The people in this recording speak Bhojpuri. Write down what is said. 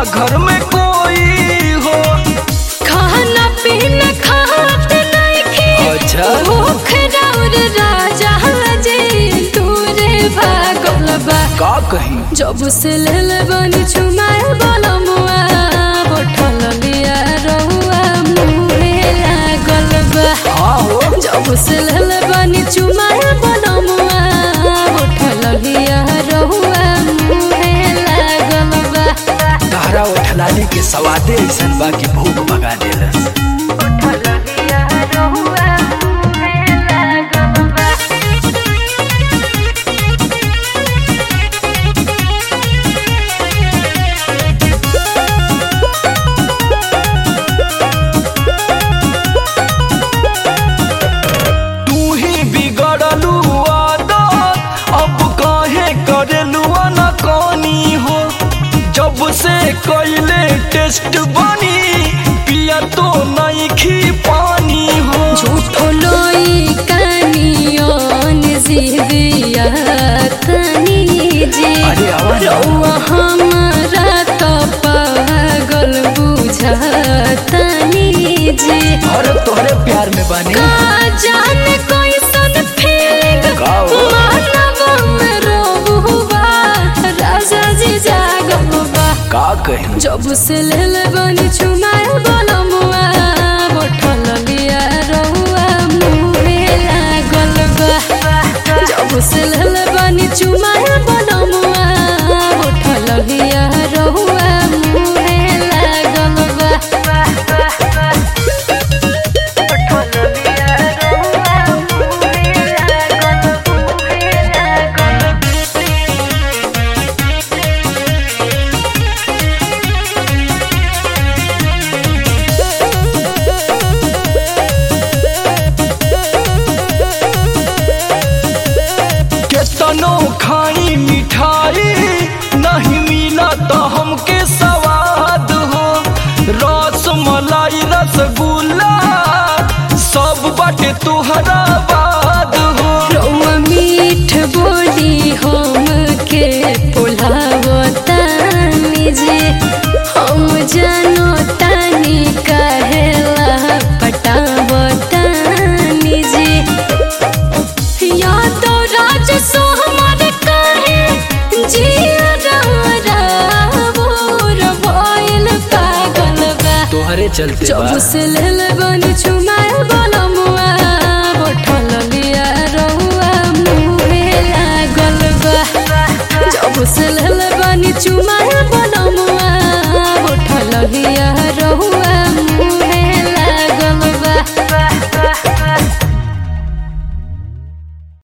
घर में कोई हो खाना पीना खात नइखे अच्छा। भूख राउर राजा जे तूरे भागल बा का कहीं जब से लेल बनी छुमाए बलमुआ बोठल लिया रहुआ मुहे लागल बा हाँ हो जब से लेल बनी छुमाए बलमुआ बोठल लिया रहुआ मुहे लागल बा तहरा उठलाने के सवादे ऐसन बा कि भूख भगा देलस बोठल लिया रहुआ मुहे लागल बा तू ही बिगड़लू आदत अब काहे करेलू न कनी हो जब से कैले टेस्ट बनी पिया तो नहीं खी पानी हो झूठो लोई कानियोन जिदिया तनी जे अरे आवाज आओ। रउआ हमारा तो पागल बुझतनी जे और तोहरे प्यार में बनी का जाने कैसन फीलिंग का हो? मानव में रोबुबा राजा जी जागबा का कहीं जब से लेल बनी छुमाए बलमुआ बोठल लिया रहुआ मुहे लागल बा जब से लेल बनी छुमाए बलमुआ बोठल लिया रहुआ मुहे लागल बा बोठल लिया रहुआ मुहे लागल मुहे लागल केतनो खाई मिठाई नहीं मिला तो हमके स्वाद हो रस मलाई रसगुल्ला सब बाटे तुहरा बाद हो रउआ मीठ बोली हम के पुलावतानी जे हम जानो तानी कहेला पटावतानी जे या तो राज सो हमार कहे जिया रावर भइल पागल बा तोहरे चलते जब से लेल बनी छुमाए बलमुआ बोठल लिया रहुआ मुहे लागल बा जब से लेल बनी छुमाए